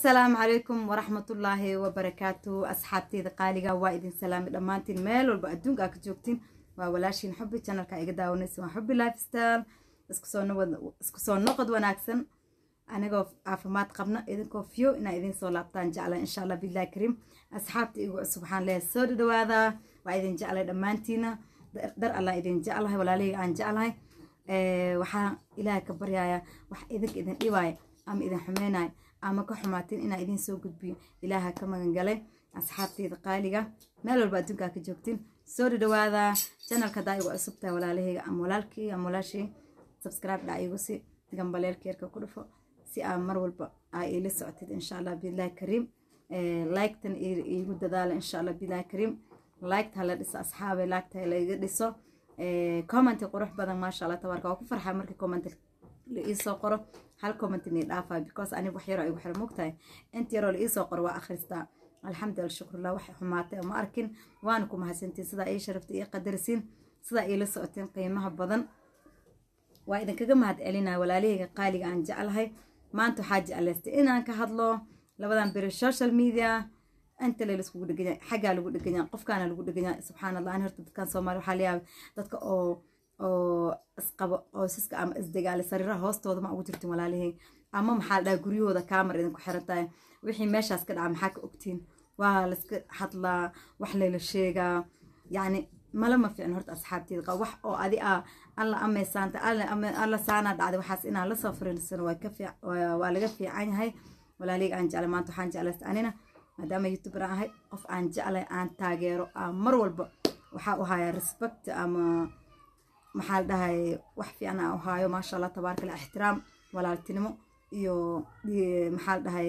asalaamu calaykum waraxmatullaahi wabarakaatu asxaabteyda qaaliga waa idin salaamay dhammaantiin meel walba adduunka aa ka joogtiin waa walaashiin xubi janalka iga daawanaysa waa xubi lifestyle isku soo noqod wanaagsan anigoo caafimaad qabna idinkoo fiyo inaa idin soo laabtaan jecla insha allah billahi kariim asxaabta igu cusub waxaan leeyahay soo dhadhawaadaa waa idin jeclay dhammaantiina dar allah idin jeclahay walaalihii aan jeclahay waxaan ilaahay ka baryayaa wax idinka idin dhibaaya ama idin xumeynaya ama ka xumaatin inaa idin soo gudbiyo ilaaha ka magangalay asxaabteyda qaaliga meel walba adduunkaa ka joogtiin soo dhadhawaada janalka hadaa igu cusub tahay walaalahayga ama walaalkii ama walaashii subscribe dhaa igu si gambaleelkeerka ku dhufo si aa mar walba aa iila socotid insha allah billahi kariim liktan iigu dadaala insha allah billahi kariim likta hala dhiso asxaabe likta halaiga dhiso commenti qurux badan maasha allah tabaarka waa ku farxaa markii comment la iisoo qoro hal comment inay dhaafaa because aniga wax yaroo igu xira mogtahay inta yaroo la iisoo qoro waa akhristaa alxamdulillah shukrullah waxay xumaatay ma arkin waana ku mahadsantiin sidaa ii sharaftay ii qadarisiin sidaa iila socoteen qiimaha badan waa idinkaga mahad celinaa walaalahayga qaaliga aan jeclahay maanta waxaa jeclaystay inaan ka hadlo labadan beri social media inta le laiskugu dheganya xaggaa lagu dheganya qofkaana lagu dheganya subxaan allah ani horta dadkan soomaali waxaa layaaba dadka oo oo isqabo qoysaska ama isdagaali sariiraha hoostooda ma ugu jirtin walaalihii ama maxaa la dhaha guryahooda kaamar idinku xiran tahay wixii meeshaas ka dhaca maxaa ka ogtiin waa layska hadlaa wax layla sheegaa yacni mala ma fiicin horta asxaabteeda qaba wax oo adi ah alla ameysaanta alla saanaa dhacday waxaas inaan lasoo fariirsano waa laga fiican yahay walaalihii aan jeclay maanta waxaan jeclaysta anina maadaama youtuber aan ahay qof aan jeclay aan taageero aan mar walba waxaa u hayaa respect ama maxaa la dhahay wax fiican aan u haayo maasha allah tabaaraka allah ixtiraam walaaltinimo iyo maxaa la dhahay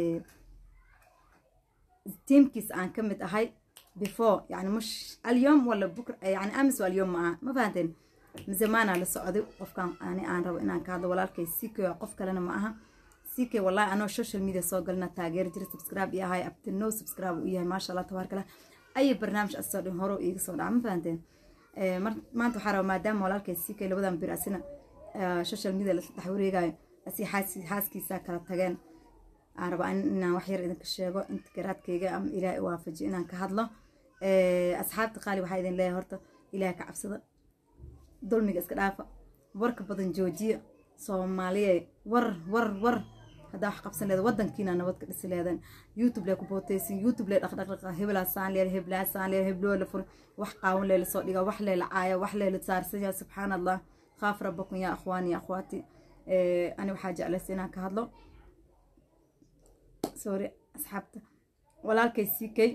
tiimkiis aan ka mid ahay before yani mush alyom wala bukr yani amis alyom ma aha ma fahanteen zamaanaa la socday qofkan ani aan rabo inaan ka hadlo walaalkay ck qof kalena ma aha ck wallahi anoo social media soo galna taageeri jira subscribe iyo ahay abtino subscribe u yahay maasha allah tabaaraka allah ayay barnaamij asoo dhan horo iiga soo dhaca ma fahanteen maanta waxaa raba maadaama walaalkay ck labadan bir asina social media la dhex wareegayo asi xaaskiisa kala tageen aan raba inaan wax yar idinka sheego inta garaadkayga ama ilaahay waafajiyo inaan ka hadlo asxaabta qaali waxaa idin leeyahay horta ilaahay ka cabsada dulmiga iska dhaafa warka badan joojiya soomaaliye war war war haddaa wax qabsan leeda wadankiina nabad ka dhisi leedan youtube lee ku bootaysin youtube lee dhaqdhaqdhaqa hebelaa saan leer heblaa saan leer hebloo la furi wax qaawan lee lasoo dhiga wax lee la caaya wax lee la saarsan yahay subxaan allah khaaf rabbakum yaa akhwaani ya akhwaati ani waxaa jeclaysa inaan ka hadlo sorry asxaabta walaalkay sikay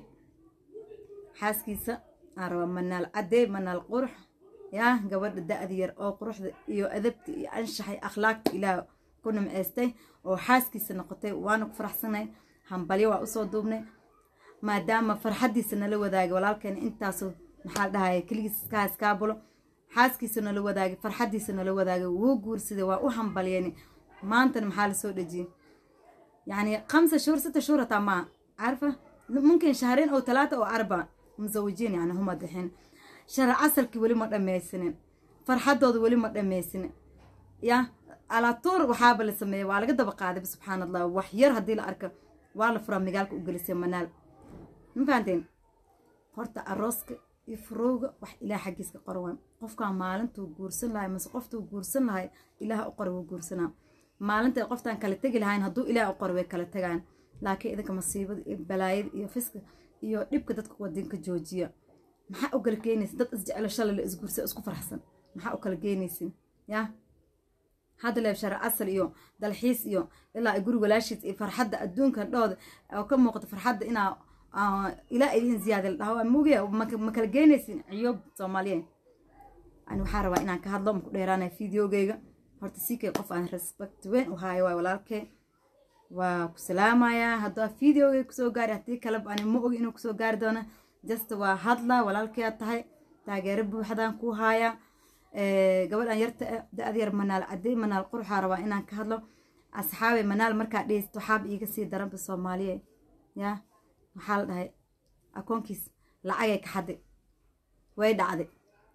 xaaskiisa aan raba manaal caddee manaal qurux yaa gabadha da-da yar oo quruxda iyo adabta iyo anshaxay akhlaaqta ilaah ku nimceystay oo xaaskiisa noqotay waana ku faraxsanay hambalyo waa usoo duubnay maadaama farxaddiisa nala wadaagay walaalkeena intaasoo maxaa la dhahaya keligiis iska iskaabulo xaaskiisa nala wadaagay farxaddiisa nala wadaagay wuu guursaday waa u hambalyeen maantana maxaa lasoo dhejiyey يعني خمسة شهور ستة شهور تمام عارفة ممكن شهرين أو ثلاثة أو أربعة مزوجين يعني هم دحين شهر عسلك ولي ما دميسنين فرحدود ولي ما دميسنين يا على طور وحابة لسمي وعلى قد بقاعدة سبحان الله وحير هدي الأركة وعلى فرام مقالك وجلسين منال ما فهمتين horta arooska iyo furowga wax ilaah xaggiiska qorwan qofkaan maalintuu guursan lahay mase qoftuu guursan lahay ilaah u qora wuu guursanaa maalinta qoftaan kala tegi lahayn hadduu ilaah u qoro way kala tagaan laakiin idinka masiibada iyo balaayada iyo fiska iyo dhibka dadka wadinka joojiya maxaa u kala geenaysin dad isjecelo shalay la isguursa isku farxsan maxaa u kala geenaysin yaa hadda leeb shara casal iyo dalxiis iyo ilaa guri walaashiis iyo farxadda adduunka dhooda oo ka muuqata farxadda inaa ilaa idin ziyaada la dhaho mugiya ma kala geenaysin ciyoob soomaaliyeed ani waxaa rabaa inaan ka hadlo maku dheeraanaya fideogeyga horta sikay qof aan respect weyn u haayo waay walaalkee waa ku salaamayaa haddaa videoga kusoo gaari haddii kaleba ani ma ogi inuu kusoo gaari doono just waa hadla walaalkee aad tahay taageero buuxdaan kuu haaya gabadhan yarta da-ad yar manaal cadey manaal quruxaa rabaa inaan ka hadlo asxaabe manaal markaa dhegeysto waxaaba iiga sii daranba soomaaliye yaa waxaa la dhahay akoonkiis lacagay ka xaday way dhacday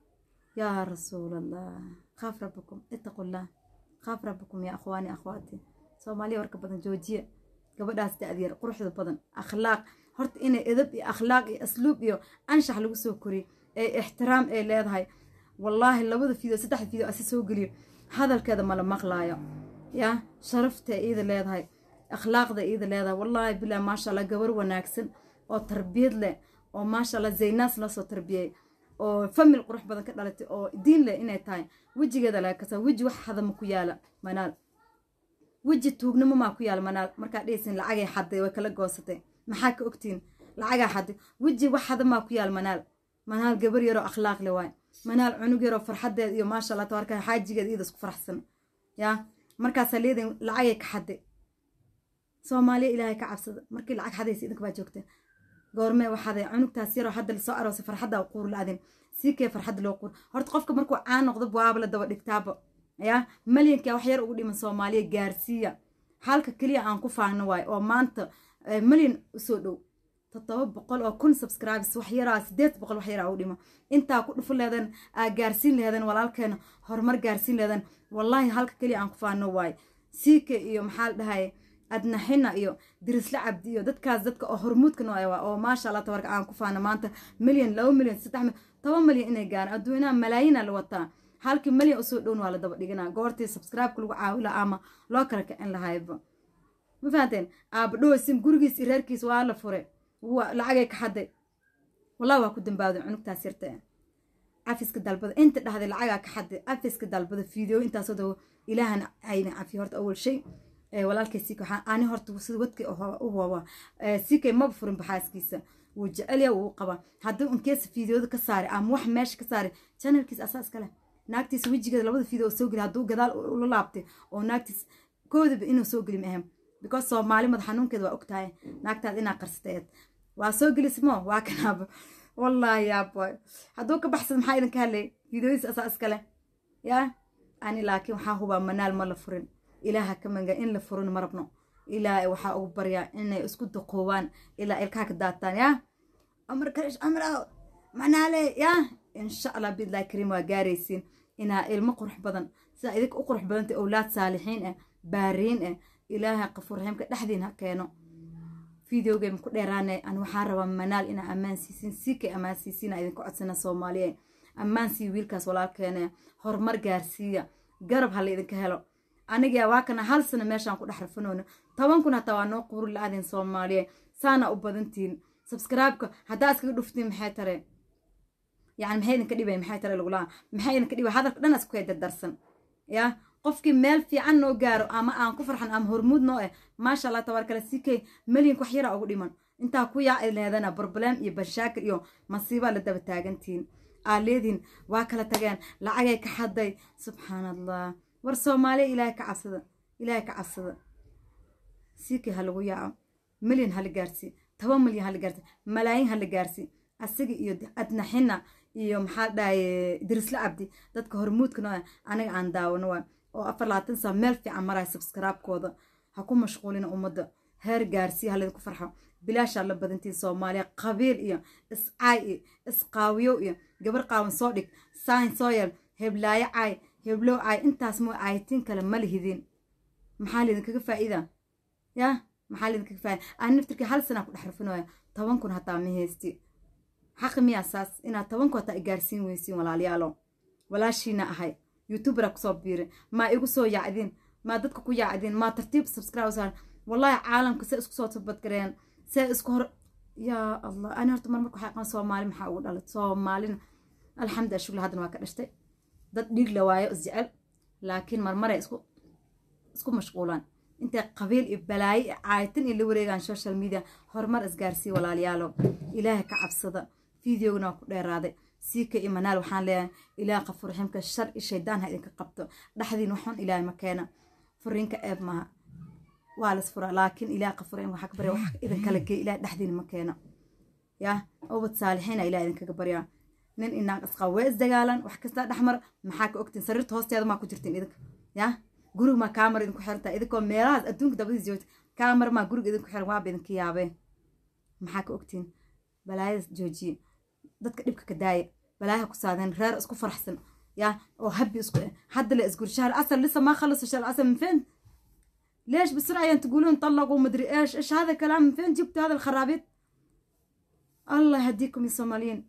yaa rasuul allah خاف ربكم اتقوا الله خاف ربكم يا اخواني اخواتي soomaaliya warka badan joojiya gabadhaas da'dyar quruxda badan akhlaaq horta inay edab iyo akhlaaq iyo asluub iyo anshax lagu soo koriyo ee ixtiraam ay leedahay wallaahi labada fiideo saddexda fiideo asi soo geliyo hadalkeeda mala maqlaayo yaa sharafta iida leedahay akhlaaqda iida leedahay wallaahi bilaa maasha allah gabar wanaagsan oo tarbiyad leh oo maasha allah zaynaas la soo tarbiyey oo famil qurux badan ka dhalatay oo diin leh inay tahay wejigeeda laga kasa weji wax hadama ku yaala manaal weji tuugnimo maa ku yaala manaal markaa dhehaysin lacagay xaday way kala goosatay maxaa ka ogtiin lacagaa xaday weji wax hadamaa ku yaala manaal manaal gabar yaroo akhlaaq le waay manaal cunug yaroo farxadeed iyo maasha allah tabarka xaajigeed iyada isku faraxsan yaa markaasaa leedahin lacagay ka xaday soomaaliya ilaahay ka cabsada markii lacag xadaysa idinka baa joogteen goormee waxaaday cunugtaas yaroo hadda lasoo aroosay farxadda quur la-adin sii kee farxad loo quur horta qofka markuu caan noqdo waaba la daba dhigtaaba yaa malyankaa wax yar ugu dhiman soomaaliya gaarsiiya halka keliya aan ku faahno waay oo maanta malyan usoo dhow toddoba boqol oo kun subscribes wax yaraa sideed boqol wax yaraa u dhimo intaa ku dhufu leedan aa gaarsiin lehedan walaalkeena horumar gaarsiin lehedan wallaahi halka keliya aan ku faahno waay siika iyo maxaa la dhahay adnaxina iyo dirisla cabdi iyo dadkaas dadka oo hormuudka noo ah oo maasha allah tabarka aan ku faano maanta milyan laba milyan saddex milyan toban milyan inay gaaraan adduunaha malaayiina la wataa halkii milyan usoo dhown waa la daba dhiganaa goortii subscribe-ka lagu caawila ama loo kala kicin lahayba ma fahanteen aabadhoosim gurigiis iyo reerkiis waa la fure lacagay ka xaday wallahi waa ku dambaawday cunugtaas yarta cafiska dalbada inta dhahday lacagaa ka xaday cafiska dalbada fiideo intaasoo dawo ilaahan ayna cafiyo horta awal shay walaalkay siika waxaan ani horta sida wadkay u hooba siikay maba furin baxaaskiisa wuu jecelya wuu qaba haddii unkeesa fiideoda ka saaray ama wax meesha ka saaray channelkiisa asaa iskale naagtiisa wejigeeda labada fiideo soo geli hadduu gadaal ula laabtay oo naagtiis koodaba inuu soo geli maahem because soomaali madax xanuunkeeda waa ogtahay naagtaad inaa qarsateed waa soo gelismo waa kanaaba wallaahi yaabo hadduu ka baxsad maxaa idinka hadlay fiideodiisa asaa iskale yaa ani laakiin waxaa hubaa manaal ma la furin ilaaha ka manga in la furin ma rabno ilaa waxaa ugu baryaa inay isku daqoobaan ilaa ilkaha ka daataan yaa amar karish amra manaale yaa insha allah biidlahi kariim waa gaaraysiin inaa ilmo qurux badan sidaa idinka u qurux badantay owlaad saalixiin ah baariin ah ilaaha qafuur raxiimka dhexdiin ha keeno fideogeyma ku dheeraane an waxaan rabaa manaal inaa ammaan siisin siikay ammaan siisiina idinka codsana soomaaliye ammaan sii wiilkaas walaalkeene horumar gaarsiiya garab ha la idinka helo aniga waa kana hal sano meeshaan ku dhex rafanoono toban kun hataa waa noo quuri la-adin soomaaliye saana u badantiin subscribe-ka haddaa iskaga dhuftiin maxay tare yani maxay idinka dhibay maxay tare lagulaa maxay idinka dhibay hadalka dhan isku kay dardarsan yaa qofkii meel fiican noo gaaro ama aan ku farxan ama hormuud noo eh maasha allah tabaarkale si kay milyanka wax yaraa ugu dhiman intaa ku yaa ay leedana barbalem iyo banshaakir iyo masiibaa la daba taagantiin aa leedihin waa kala tageen lacagay ka xaday subxaan allah war soomaaliya ilaahay ka cabsada ilaahay ka cabsada siikii ha lagu yaaco milyan ha la gaarsii toban milyan ha la gaarsii malaayin ha la gaarsii asiga iyo adnaxina iyo maxaa dhahaye dirisla cabdi dadka hormuudka noo aniga aan daawano waa oo afar labaatan saa meel fiican maraya subscribe-kooda ha ku mashquulina ummadda heer gaarsii ha laydinku farxo bilaashaa la badantiin soomaaliya qabiil iyo iscaay iyo isqaawiyo iyo gabar qaawan soo dhig saahin soo yeel heblaayo caay heblow caay intaas moo caayitiin kale ma lihidin maxaa laydinkaga faa'iida yaa maxaa laydinkaga faa'iida aan naftirkii hal sanaa ku dhex rafinooya toban kun hataa ma haysti xaqi miyaa saas inaad toban kun hataa i gaarsiin weysiin walaalayaalo walaashiina ahay youtubera kusoo biirin maa igu soo yaacdin maa dadka ku yaacdin maa tartiib subscribe saaran wallahi caalamka se isku soo tabadgareen see isku hor yaa allah ani horta mar marka waxay aqaan soomaali maxaa ugu dhalay soomaalina alxamdulilah shugla haddana waa ka dhashtay dad dhiig la waayo isjecel laakiin marmaray isku isku mashquulaan intay qabiil iyo balaayo iyo caayitin iyo la wareegaan social media horumar isgaarsii walaalayaalo ilaahay ka cabsada fideogana waa ku dheeraaday siika iyo manaal waxaan leeyahay ilaah qafur raxiimka shar iyo shaydaan ha idinka qabto dhexdiin waxun ilaahay ma keena furiinka eeb maaha waa las furaa laakiin ilaah qafur raxiim waxaa ka barya wax idinkala geey ilaah dhexdiin ma keena yaa ubad saalixiina ilaah idinkaga baryaa nin inaag isqaa waa isdagaalan wax kastaa dhexmar maxaa ka ogtiin sariirta hoosteeda maa ku jirtiin idinka yaa guriga maa kaamar idinku xirantaa idinkoo meelahaas adduunka dabadiis joogta kaamar maa guriga idinku xiran waaba idinka yaabee maxaa ka ogtiin balaayadas joojiye dadka dhibka ka daaya balaayaha ku saadeen reer isku faraxsan yaa oo habbi isku hadda la isguri shahr asal lisa maa khalaso shahr asal min feen ليش بسرعة يعني تقولون طلقوا مدري ايش ايش هذا الكلام من فين جبتوا هذا الخرابيط الله يهديكم يا صوماليين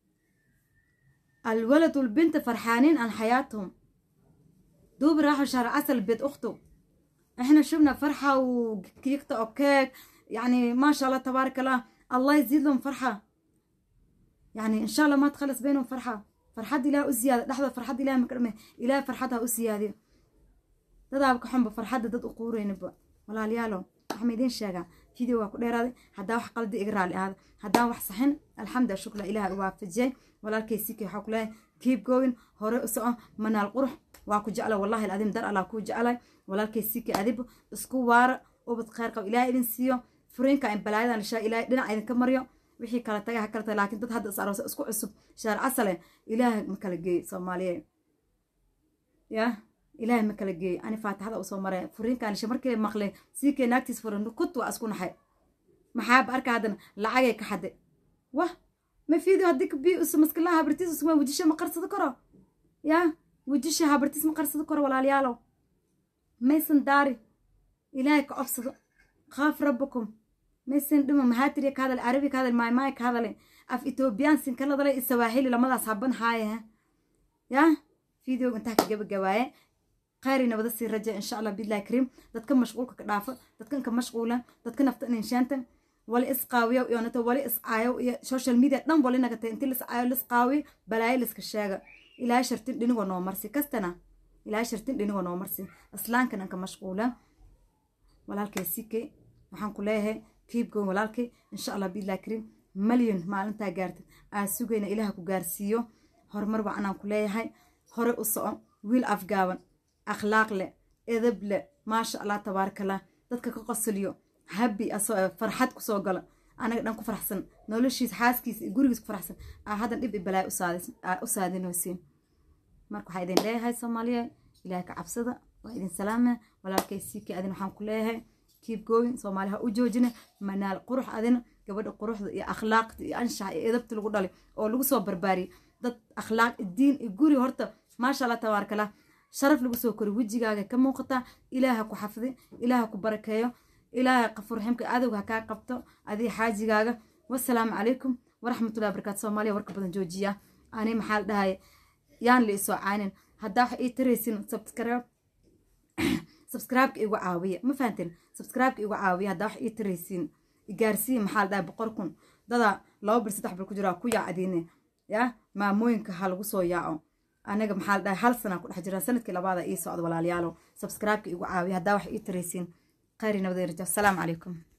الولد والبنت فرحانين عن حياتهم دوب راحوا شهر عسل بيت اخته احنا شفنا فرحة ويقطعوا كيك يعني ما شاء الله تبارك الله الله يزيد لهم فرحة يعني ان شاء الله ما تخلص بينهم فرحة فرحتي لها أزيادة لحظة فرحتي لها مكرمة إلى فرحتها أزيادة dadaa ka xunba farxadda dad u quureynaba walaalayaalo waxma idiin sheegaa video waa ku dheeraaday haddaa wax qaldi iga raali ahaada haddaan wax saxin alxamdu shukla ilaah waafajiyay walaalkay sikay waxaa ku leeyahay keep going hore u soco manaal qurux waa ku jecla wallahi alcadiim dar allah kuu jecelay walaalkay sikay adiba isku waara ubad khayr qab ilaah idin siiyo furiinka in balaayadan lishaa ilaahay dhinac idinka maryo wixii kala taga ha kala taga laakiin dad hadda is aroosa isku cusub shaar casale ilaah ma kala geey soomaaliyeed yaa ilaahay ma kala geey ani faatixada usoo maray furiinkaan lisha markii maqlay sii kee naagtiis furan kut waa isku naxay maxaaba arka haddana lacagay ka xade wah ma fiidio haddii bi usu maskilaha habartiis usuma wejisha ma qarsado karo yaa wejisha habartiis ma qarsado karo walaalayaalow maysan daari ilaahay ka cobsado khaaf rabbakum maysan dhima mahaatiriya ka hadale carabi ka hadale maaymaaya ka hadale af etoobiyaan sinkaladale isawaaxili lamadaas haban haaya yaa fiideo intaa ka gabagabaaye khayri nabada sii raja insha allah billahi kariim dadka mashquulka ka dhaafa dadkan ka mashquulan dadka nafta inshaanta wali isqaawiyo iyo nato wali iscaayo iyo social media dhan wali nagata inti liscaayo lisqaawi balaayo liska sheega ilaahay shartin dhinigoo noo marsi kastana ilaahay shartin dhinigoo noo marsi islaankan anka mashquula walaalkay sikay waxaan ku leeyahay keep going walaalkay insha allah billahi kariim malyan maalintaa gaartid aan sugayna ilaaha ku gaarsiiyo horumar wacanaan ku leeyahay hore u soco wiil afgaaban akhlaaq leh edab leh maasha allah tabaarakallah dadka ka qosliyo habi farxad kusoo gala anaga dhan ku faraxsan noloshiis xaaskiisa iyo gurigiis ku faraxsan aa haddan dhib i balaay u saadinaysiin marka waxaa idin leeyahay soomaaliya ilaahay ka cabsada waa idin salaama walaalkay siikii adin waxaan ku leeyahay keep going soomaaliya ha u joojina manaal qurux adina gabadha quruxda iyo akhlaaqda iyo anshaxa iyo edabta lagu dhalay oo lagu soo barbaariyay dad akhlaaq diin iyo guri horta maasha allah tabaarakallah sharaf lagu soo kori wejigaaga ka muuqataa ilaaha ku xafdi ilaaha ku barakeeyo ilaaha qafuur raximka adowga ha kaa qabto adii xaajigaaga wasalaamu calaykum waraxmatullahi barakaatu soomaaliya warka badan joojiya ani maxaa la dhahay yaan la isoo caanin haddaa wax ii taraysin subscribe subscribe-ka igu caawiya ma fahanteen subscribe-ka igu caawiya haddaa wax ii taraysiin gaarsiin maxaa la dhahay boqol kun dada laba bil saddex bil ku jiraa ku yaacdiine yaa maamooyinka ha lagu soo yaaco anaga maxaa la dhahay hal sana ku dhex jira sanadkii labaada ii socda walaalayaalo subscribe-ka igu caawiya haddaa wax ii taraysiin khayri nabadeen rajo asalaamu calaykum